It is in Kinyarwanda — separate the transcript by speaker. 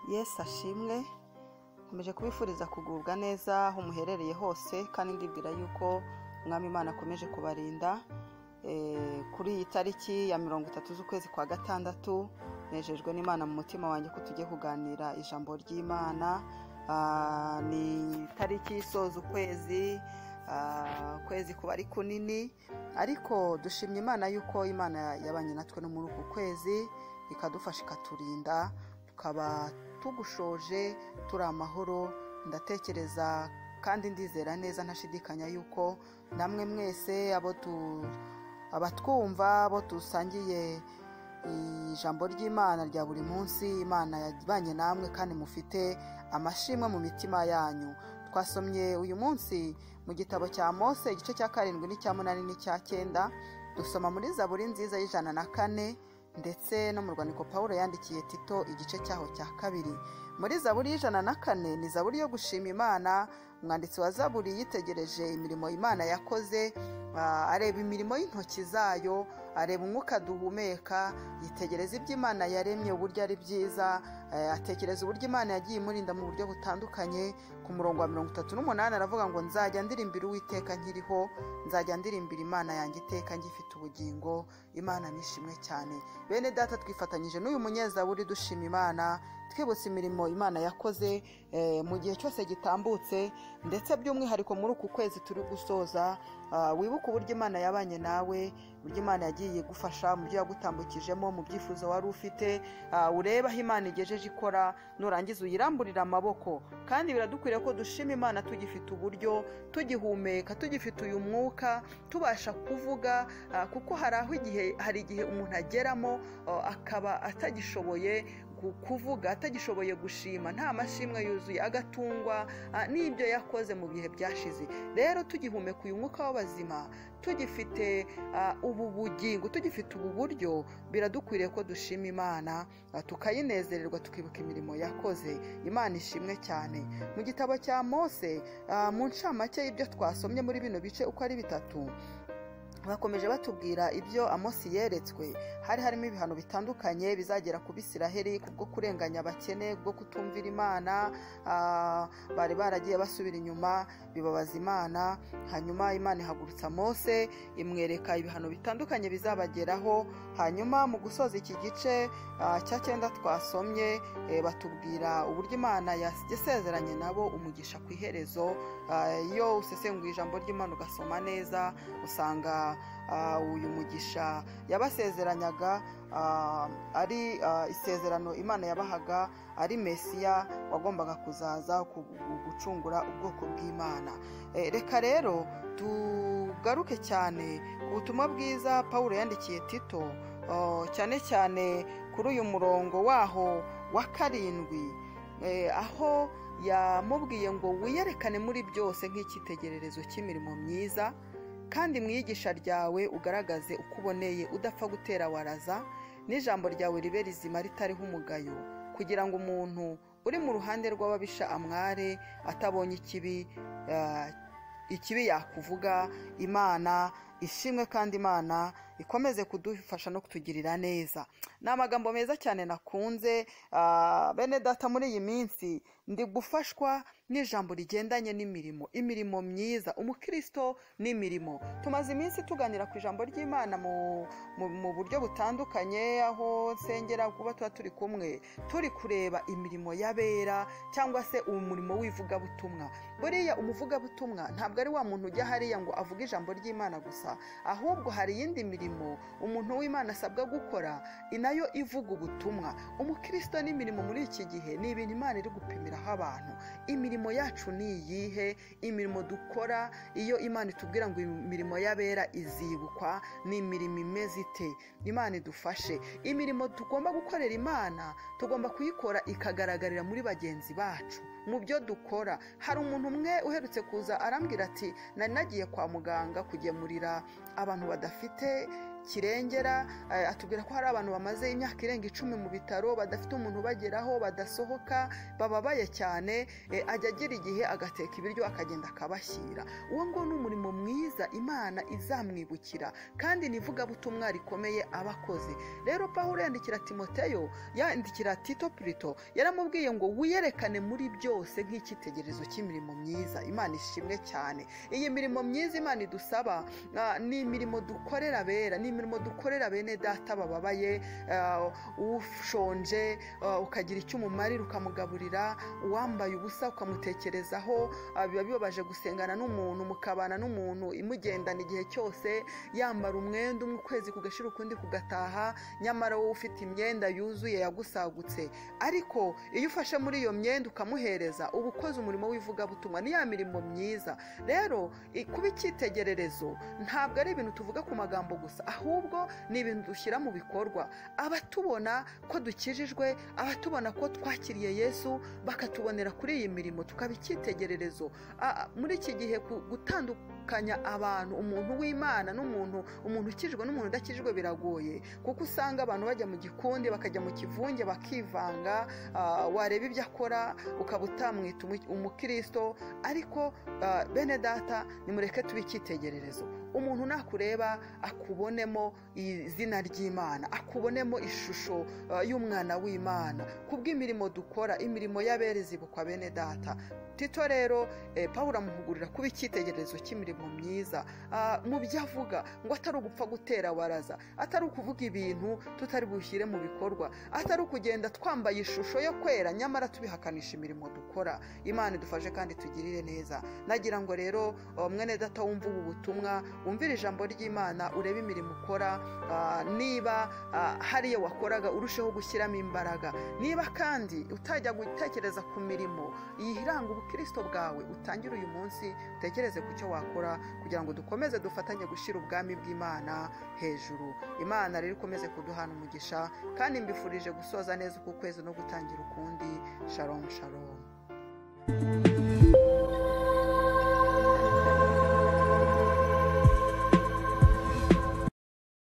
Speaker 1: yesu ashimwe nkomeje kubifuriza kugubwa neza aho muherereye hose kandi ndibwira yuko umwami imana akomeje kubarinda Eh, kuri iyi tariki ya mirongo itatu z'ukwezi kwa gatandatu nejejwe n'imana mu mutima wanjye ko tujye kuganira ijambo ry'imana Ah, ni tariki isoza ukwezi ah, ukwezi kuba ari kunini ariko dushimye imana yuko imana yabanye natwe no muri uku kwezi ikadufasha ikaturinda tukaba tugushoje turi amahoro ndatekereza kandi ndizera neza ntashidikanya yuko namwe mwese abo tu abatwumva abo dusangiye ijambo ry'imana rya buri munsi imana yabanye namwe kandi mufite amashimwe mu mitima yanyu twasomye uyu munsi mu gitabo cya mose igice cya karindwi n'icya munani n'icya cyenda dusoma muri zaburi nziza y'ijana na kane ndetse no mu rwandiko paul yandikiye tito igice cyaho cya kabiri muri zaburi y'ijana na kane ni zaburi yo gushima imana umwanditsi wa zaburi yitegereje imirimo imana yakoze Ah, areba imirimo y'intoki zayo areba umwuka duhumeka yitegereza ibyo imana yaremye uburyo ari byiza eh, atekereza uburyo imana yagiye imurinda mu buryo butandukanye ku murongo wa mirongo itatu n'umunani aravuga ngo nzajya ndirimbira uwiteka nkiriho nzajya ndirimbira imana yanjye iteka ngifite ubugingo imana nishimwe cyane bene data twifatanyije n'uyu munyezaburi dushima imana twibutse imirimo imana yakoze eh, mu gihe cyose gitambutse ndetse by'umwihariko muri uku kwezi turi gusoza ah, wibuke uburyo imana yabanye nawe uburyo imana yagiye igufasha mu byo yagutambukijemo mu byifuzo wari ufite ah, urebe aho imana igejeje ikora nurangiza uyiramburire amaboko kandi biradukwiriye ko dushima imana tugifite uburyo tugihumeka tugifite uyu mwuka tubasha kuvuga ah, kuko hari aho igihe hari igihe umuntu ageramo ah, akaba atagishoboye ku- kuvuga atagishoboye gushima nta mashimwe yuzuye agatungwa ah, n'ibyo yakoze mu bihe byashize rero tugihumeka uyu mwuka w'abazima tugifite ah, ubu bugingo tugifite ubu buryo biradukwiriye ko dushima imana ah, tukayinezererwa tukibuka imirimo yakoze imana ishimwe cyane mu gitabo cya mose ah, mu ncamake y'ibyo twasomye muri bino bice uko ari bitatu bakomeje batubwira ibyo amosi yeretswe hari harimo ibihano bitandukanye bizagera ku bisiraheri kubwo kurenganya abakene bwo kutumvira imana ah, bari baragiye basubira inyuma bibabaza imana hanyuma imana ihagurutsa mose imwereka ibihano bitandukanye bizabageraho hanyuma mu gusoza iki gice ah, cya cyenda twasomye eh, batubwira uburyo imana yasezeranye nabo umugisha ku iherezo Ah, iyo usesenguye ijambo ry'imana ugasoma neza usanga ah, uyu mugisha yabasezeranyaga ah, ari ah, isezerano imana yabahaga ari mesiya wagombaga kuzaza ku- gucungura ubwoko bw'imana Eh, reka rero tugaruke cyane ku butumwa bwiza paul yandikiye tito oh, cyane cyane kuri uyu murongo waho wa karindwi Eh, aho yamubwiye ngo wiyerekane muri byose nk'icyitegererezo cy'imirimo myiza kandi mu iyigisha ryawe ugaragaze uko uboneye udapfa gutera waraza n'ijambo ryawe ribe rizima ritariho umugayo kugira ngo umuntu uri mu ruhande rw'ababisha amware atabonye ikibi ah, ikibi yakuvuga imana ishimwe kandi imana ikomeze kudufasha no kutugirira neza ni amagambo meza cyane nakunze ah, bene data muri iyi minsi ndi gufashwa n'ijambo rigendanye n'imirimo imirimo myiza umukristo n'imirimo tumaze iminsi tuganira ku ijambo ry'imana mu, mu, mu buryo butandukanye aho nsengera kuba tuba turi kumwe turi kureba imirimo y'abera cyangwa se umurimo w'ivugabutumwa buriya umuvugabutumwa ntabwo ari wa muntu ujya hariya ngo avuge ijambo ry'imana gusa ahubwo hari iyindi mirimo umuntu w'imana asabwa gukora inayo ivuga ubutumwa umukristo n'imirimo muri iki gihe ni ibintu imana iri gupimiraho abantu imirimo yacu ni iyihe imirimo dukora iyo imana itubwira ngo imirimo y'abera izibukwa ni imirimo imeze ite imana idufashe imirimo tugomba gukorera imana tugomba kuyikora ikagaragarira muri bagenzi bacu mu byo dukora hari umuntu umwe uherutse kuza arambwira ati nari nagiye kwa muganga kugemurira abantu badafite kirengera eh, atubwira ko hari abantu bamaze imyaka irenga icumi mu bitaro badafite umuntu ubageraho badasohoka bababaye cyane eh, ajya agira igihe agateka ibiryo akagenda akabashyira uwo nguwo ni umurimo mwiza imana izamwibukira kandi ni ivugabutumwa rikomeye aba akoze rero pawulo yandikira timoteyo yandikira tito pirito yaramubwiye ngo wiyerekane muri byose nk'icyitegererezo cy'imirimo myiza imana ishimwe cyane iyi mirimo myiza imana idusaba ah, ni imirimo dukorera abera ni imirimo dukorera bene data bababaye ah, ushonje ah, ukagira icyo umumarira ukamugaburira uwambaye ubusa ukamutekerezaho ah, biba bibabaje gusengana n'umuntu mukabana n'umuntu imugendana igihe cyose yambara umwenda umwe ukwezi kugashira ukundi kugataha nyamara wowe ufite imyenda yuzuye yagusagutse ariko iyo ufashe muri iyo myenda ukamuhereza uba ukoze umurimo w'ivugabutumwa ni ya mirimo myiza rero i- kuba icyitegererezo ntabwo ari ibintu tuvuga ku magambo gusa ahubwo ni ibintu dushyira mu bikorwa abatubona ko dukijijwe abatubona ko twakiriye yesu bakatubonera kuri iyi mirimo tukaba icyitegererezo A- a- muri iki gihe ku- gutandukanya abantu umuntu w'imana n'umuntu umuntu ukijijwe n'umuntu udakijijwe biragoye kuko usanga abantu bajya mu gikundi bakajya mu kivunge bakivanga ah, wareba ibyo akora ukaba utamwita umu- umukristo ariko ah, bene data nimureke tube icyitegererezo umuntu nakureba akubonemo izina ry'imana akubonemo ishusho ah, y'umwana w'imana kubw'imirimo dukora imirimo y'aberezi bukwa bene data tito rero eh, pawulo amuhugurira kuba icyitegererezo cy'imirimo myiza Ah, mu byo avuga ngo atari ugupfa gutera waraza atari ukuvuga ibintu tutari bushyire mu bikorwa atari ukugenda twambaye ishusho yo kwera nyamara tubihakanisha imirimo dukora imana idufashe kandi tugirire neza nagira ngo rero oh, mwene data wumva ubu butumwa wumvire ijambo ry'imana urebe imirimo ukora ah, niba ah, hari iyo wakoraga urusheho gushyiramo imbaraga niba kandi utajya gutekereza ku mirimo yiranga ubukristo bwawe utangire uyu munsi utekereze ku cyo wakora kugira ngo dukomeze dufatanye gushyira ubwami bw'imana hejuru imana rero ikomeze kuduhana umugisha kandi mbifurije gusoza neza uku kwezi no gutangira ukundi sharomu sharomu